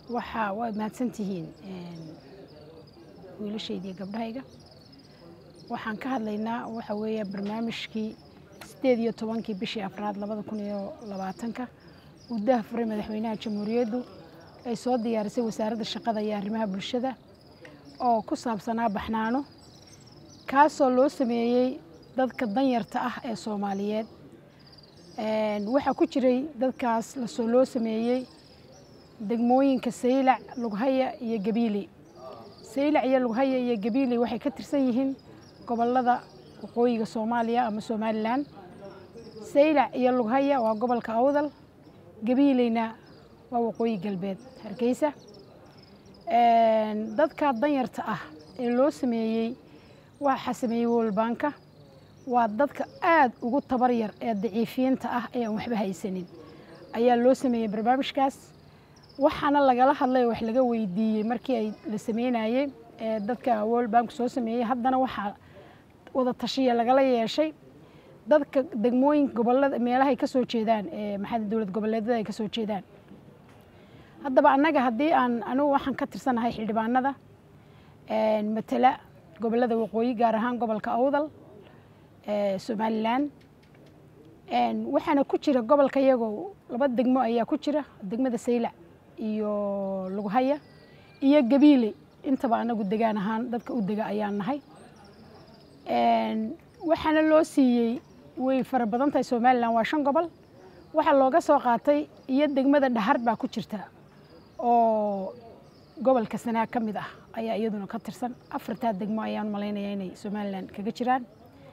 waxaa waa mahadsantihiin wiilashayda iyo gabdhahayga waxaan ka hadlaynaa waxa weeye barnaamijkii sideed iyo tobankii bishii afraad labada kun iyo labaatanka uu daahfuray madaxweynaha jamhuuriyaddu ay soo diyaarisay wasaaradda shaqada iyo arrimaha bulshada oo ku saabsanaa baxnaano kaasoo loo sameeyey dadka danyarta ah ee soomaaliyeed waxaa ku jiray dadkaas lasoo loo sameeyey degmooyinka saylac lughaya iyo gabiiley saylac iyo lughaya iyo gabiiley waxay ka tirsan yihiin gobolada waqooyiga soomaaliya ama somalilan saylac iyo lughaya waa gobolka awdal gabiileyna waa waqooyi galbeed hargeysa dadka danyarta ah ee loo sameeyey waxaa sameeyey wolbanka waa dadka aada ugu tabar yar ee daciifiyiinta ah ee aan waxba haysanin ayaa loo sameeyey barnaamijkaas waxaana lagala hadlay wax laga weydiiyey markii ay la sameynayey ee dadka world bank soo sameeyey haddana waxaa wada tashiya lagala yeeshay dadka degmooyinka gobolada meelahay ka soo jeedaan ee maxaa dowlad goboleedyada ay ka soo jeedaan haddaba annaga haddii aan anigu waxaan ka tirsanahay xildhibaanada matala gobolada waqooyi gaar ahaan gobolka awdal somalilan waxaana ku jira gobolka iyagoo laba degmo ayaa ku jira degmada saylac iyo lughaya iyo gabiile intaba anagu degaan ahaan dadka u dega ayaan nahay waxaana loo siiyey way fara badan tahay somalilan waa shan gobol waxaa looga soo qaatay iyo degmada dhahar baa ku jirta oo gobolka sanaag ka mid ah ayaa iyaduna ka tirsan afartaa degmo ayaan malaynaya inay somalilan kaga jiraan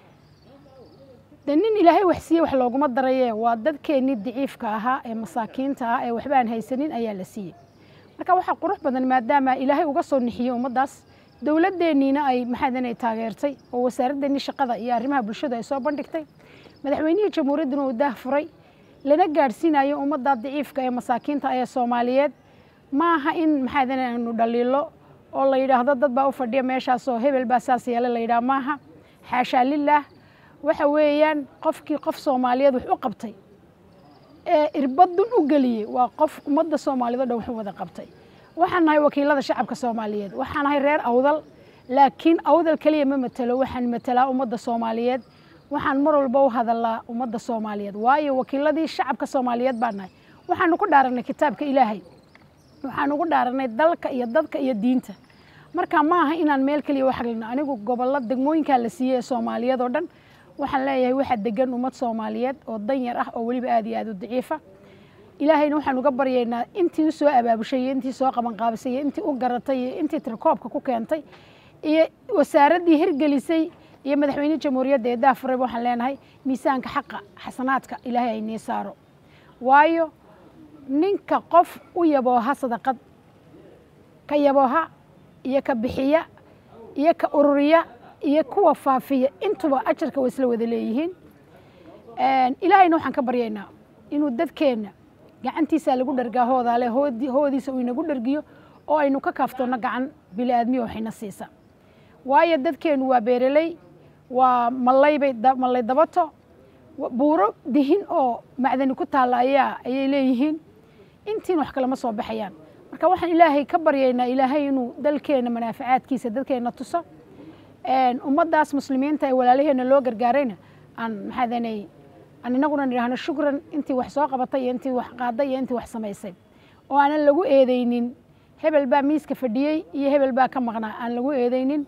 de nin ilaahay wax siiye wax looguma daraye waa dadkeennii daciifka ahaa ee masaakiinta ah ee waxba aan haysanin ayaa la siiyey marka waxaa qurux badan maadaama ilaahay uga soo nixiyey ummaddaas dowladeenniina ay maxaadan ay taageertay oo wasaaraddeenii shaqada iyo arrimaha bulshada ay soo bandhigtay madaxweynihii jamhuuriyadduna uu daah furay lana gaadhsiinayo ummadda daciifka ee masaakiinta ee soomaaliyeed ma aha in maxaadan aanu dhaliilo oo la yidhaahdo dad baa u fadhiya meeshaasoo hebel baa saas yeele la yidhaha maaha xaashaa lilaah waxa weeyaan qofkii qof soomaaliyeed wax u qabtay ee irbadun u geliyey waa qof ummadda soomaaliyeed o dhan wax u wada qabtay waxaan nahay wakiilada shacabka soomaaliyeed waxaan nahay reer awdal laakiin awdal keliya ma matelo waxaan matelaa ummadda soomaaliyeed waxaan mar walba u hadalaa ummadda soomaaliyeed waayo wakiiladii shacabka soomaaliyeed baan nahay waxaanu ku dhaaranay kitaabka ilaahay waxaan ugu dhaaranay dalka iyo dadka iyo diinta marka ma aha inaan meel keliya u xaglino anigu gobollo degmooyinkaa la siiyey ee soomaaliyeed oo dhan waxaan leeyahay waxaa degan ummad soomaaliyeed oo danyar ah oo weliba aad iyo aad u daciifa ilaahayna waxaan uga baryaynaa intii u soo abaabushay iyo intii soo qabanqaabisay iyo intii u garatay iyo intii tirkoobka ku keentay iyo wasaaraddii hirgelisay iyo madaxweynihii jamhuuriyadda ee daafurayba waxaan leenahay miisaanka xaqa xasanaadka ilaahay ay nii saaro waayo ninka qof u yabooha sadaqad ka yabooha iyo ka bixiya iyo ka ururiya iyo kuwa faafiya intuba ajarka way isla wada leeyihiin ilaahayna waxaan ka baryaynaa inuu dadkeenna gacantiisa lagu dhargaa hoodaale hoodiisa uu inagu dhargiyo oo aynu ka kaaftoonno gacan bili-aadmiya waxayna siisa waayo dadkeennu waa beereley waa mallaybay mallay dabato buuro dihin oo macdani ku taalla ayaa ayay leeyihiin intiin wax kalema soo baxayaan marka waxaan ilaahay ka baryaynaa ilaahay inuu dalkeenna manaafacaadkiisa dadkeenna tuso ummaddaas muslimiinta ee walaalaheenna loo gargaarayna aan maxaadanay aan inaguna nidhaahno shukran intii wax soo qabatay iyo intii wax qaaday iyo intii wax samaysay oo aanan lagu eedeynin hebel baa miiska fadhiyey iyo hebel baa ka maqnaa aan lagu eedeynin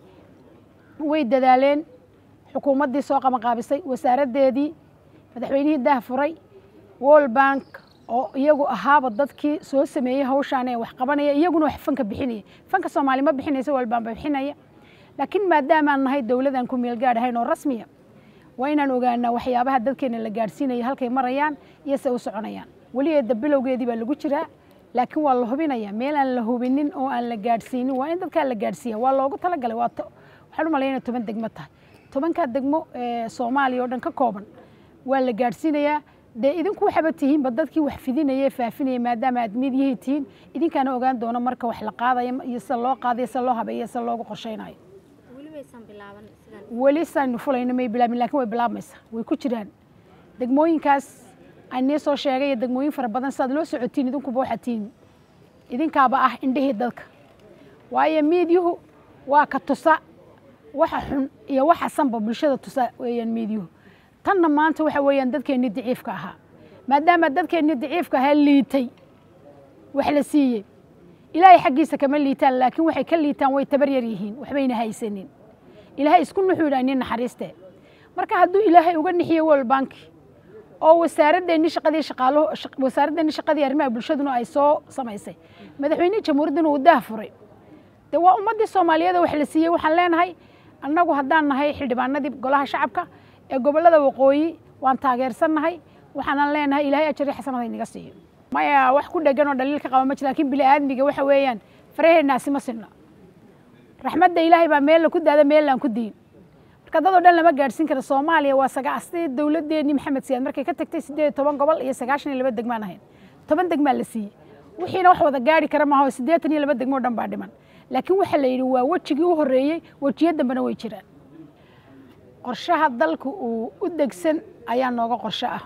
way dadaaleen xukuumaddii soo qabanqaabisay wasaaraddeedii madaxweynihii daah furay world bank oo iyagu ahaaba dadkii soo sameeyey hawshaan ee wax qabanaya iyaguna wax fanka bixinaya fanka soomaali ma bixinaysa world bank ba bixinaya laakiin maadaamaan nahay dowladaan ku meel gaadh ahayn oo rasmiya waa inaan ogaanaa waxyaabaha dadkeena la gaadhsiinaya halkay marayaan iyo se u soconayaan weli eedda bilowgeedii baa lagu jiraa laakiin waa la hubinaya meel aan la hubinin oo aan la gaadhsiinin waa in dadkaa la gaadhsiiya waa loogu talagalay waa waxaan u malaya inay toban degmo tahay tobankaa degmo ee soomaaliya oo dhan ka kooban waa la gaadhsiinayaa dee idinku waxaba tihiinba dadkii wax fidinaya faafinaya maadaama aad midyihii tihiin idinkaana ogaan doono marka wax la qaadaya iyo sida loo qaadayo sida loo habeeyo sida loogu qorshaynayo weli saanu fulayno may bilaabin lakin way bilaabmaysaa way ku jiraan degmooyinkaas aan nii soo sheegay iyo degmooyin fara badan sidaad loo socotiin idinkuba waxaad tihiin idinkaaba ah indhihii dadka waayo miidyuhu waa ka tusa waxa xun iyo waxa sanba bulshada tusa weeyaan miidyuhu tanna maanta waxa weeyaan dadkeennii daciifka ahaa maadaama dadkeennii daciifka ahaa liitay wax la siiyey ilaahay xaggiisa kama liitaan laakiin waxay ka liitaan way tabar yar yihiin waxbayna haysanin ilaahay isku nuxuu yidhaha nin naxariiste marka hadduu ilaahay uga nixiye world banki oo wasaaradeenni shaqadii shaqaaluhu wasaaradeenni shaqadii arrimaha bulshaduna ay soo samaysay madaxweynihii jamhuuriyadduna uu daah furay dee waa ummaddii soomaaliyeed wax la siiyey waxaan leenahay annagu haddaan nahay xildhibaanadii golaha shacabka ee gobollada waqooyi waan taageersannahay waxaanan leenahay ilaahay ajari xasanada inaga siiyo maya wax ku dhegan oo dhaliil ka qaba ma jira lakin bini aadmiga waxa weeyaan faraheennaasi ma sinna raxmadda ilaahay baa meella ku daada meellaan ku diin marka dad oo dhan lama gaadhsiin kara soomaaliya waa sagaastii dowladdeennii maxamed siyaad markay ka tagtay siddeed iyo toban gobol iyo sagaashan iyo laba degmaan ahayn toban degmaa la siiyey wixiina wax wada gaari kara maaha oo siddeetan iyo laba degmo o dhan baa dhiman laakiin waxaa la yidhi waa wejigii u horreeyey wejiyo dambena way jiraan qorshaha dalku uu u degsan ayaa nooga qorsho ah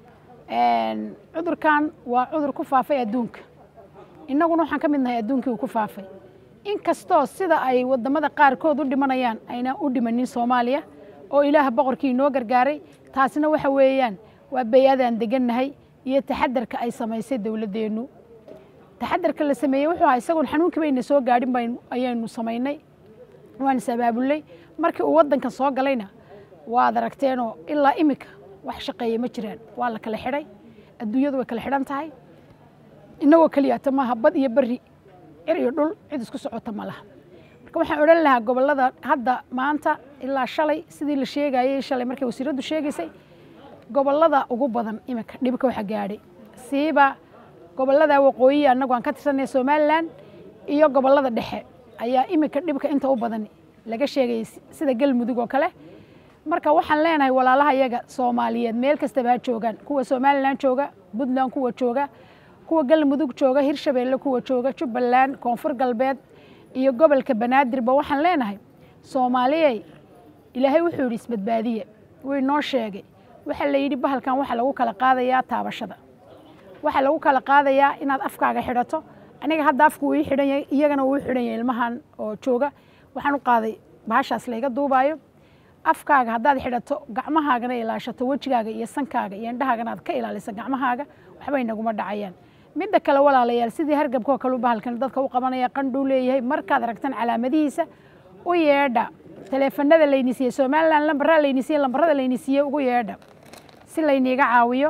cudurkan waa cudur ku faafay adduunka innaguna waxaan ka mid nahay adduunkii uu ku faafay inkastoo sida ay waddamada qaarkood u dhimanayaan ayna u dhimanin soomaaliya oo ilaah boqorkii inoo gargaaray taasina waxa weeyaan waa bay-adaan degannahay iyo taxadarka ay samaysay dowladdeennu taxadarka la sameeyey wuxuu ahaa isagoon xanuunkii bayna soo gaadhin bayn ayaynu samaynay waan is abaabulnay markii uu waddankan soo galayna waad aragteenoo ilaa iminka wax shaqeeya ma jiraan waa la kala xidhay adduunyadu way kala xidhan tahay innagoo keliyata maaha bad iyo berri cir iyo dhul cid isku socota ma laha marka waxaan odhan lahaa gobollada hadda maanta ilaa shalay sidii la sheegayey shalay markay wasiiraddu sheegaysay gobollada ugu badan iminka dhibka waxa gaadhay siiba gobollada waqooyi annagu aan ka tirsanay somalilan iyo gobollada dhexe ayaa iminka dhibka inta u badan laga sheegayay sida galmudug oo kale marka waxaan leenahay walaalaha iyaga soomaaliyeed meel kastaba ha joogaan kuwa somalilan jooga puntland kuwa jooga kuwa galmudug jooga hirshabeelle kuwa jooga jubbaland koonfur galbeed iyo gobolka banaadirba waxaan leenahay soomaaliyey ilaahay wuxuu yidhi isbadbaadiye wuu inoo sheegay waxaa la yidhi bahalkan waxaa lagu kala qaadayaa taabashada waxaa lagu kala qaadayaa inaad afkaaga xidhato aniga hadda afku uu ii xidhan yahay iyagana uu xidhan yahay ilmahan oo jooga waxaan u qaaday bahashaas layga duubaayo afkaaga haddaad xidhato gacmahaagana ilaashato wejigaaga iyo sankaaga iyo indhahaagana aad ka ilaaliso gacmahaaga waxbay naguma dhacayaan midda kale walaalayaal sidii hargabkoo kale u bahalkan dadka u qabanaya qandhuu leeyahay markaad aragtan calaamadihiisa u yeedha taleefanada layni siiyey somalilan lambaraa layni siiyey lambarada layni siiyey ugu yeedha si layniiga caawiyo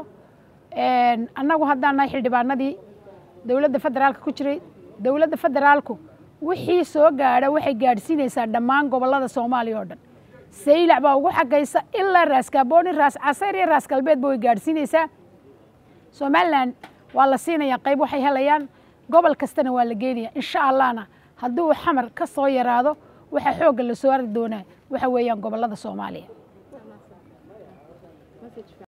annagu haddaan nahay xildhibaanadii dowladda federaalka ku jiray dowladda federaalku wixii soo gaadha waxay gaadhsiinaysaa dhammaan gobollada soomaaliya oo dhan saylac baa ugu xagaysa ilaa raas kaabooni raas casayr iyo raas galbeedba way gaadhsiinaysaa somalilan waa la siinayaa qayb waxay helayaan gobol kastana waa la geenaya insha allahna haddii uu xamar ka soo yaraado waxaa xoogga la soo arki doonaa waxa weeyaan gobollada soomaaliya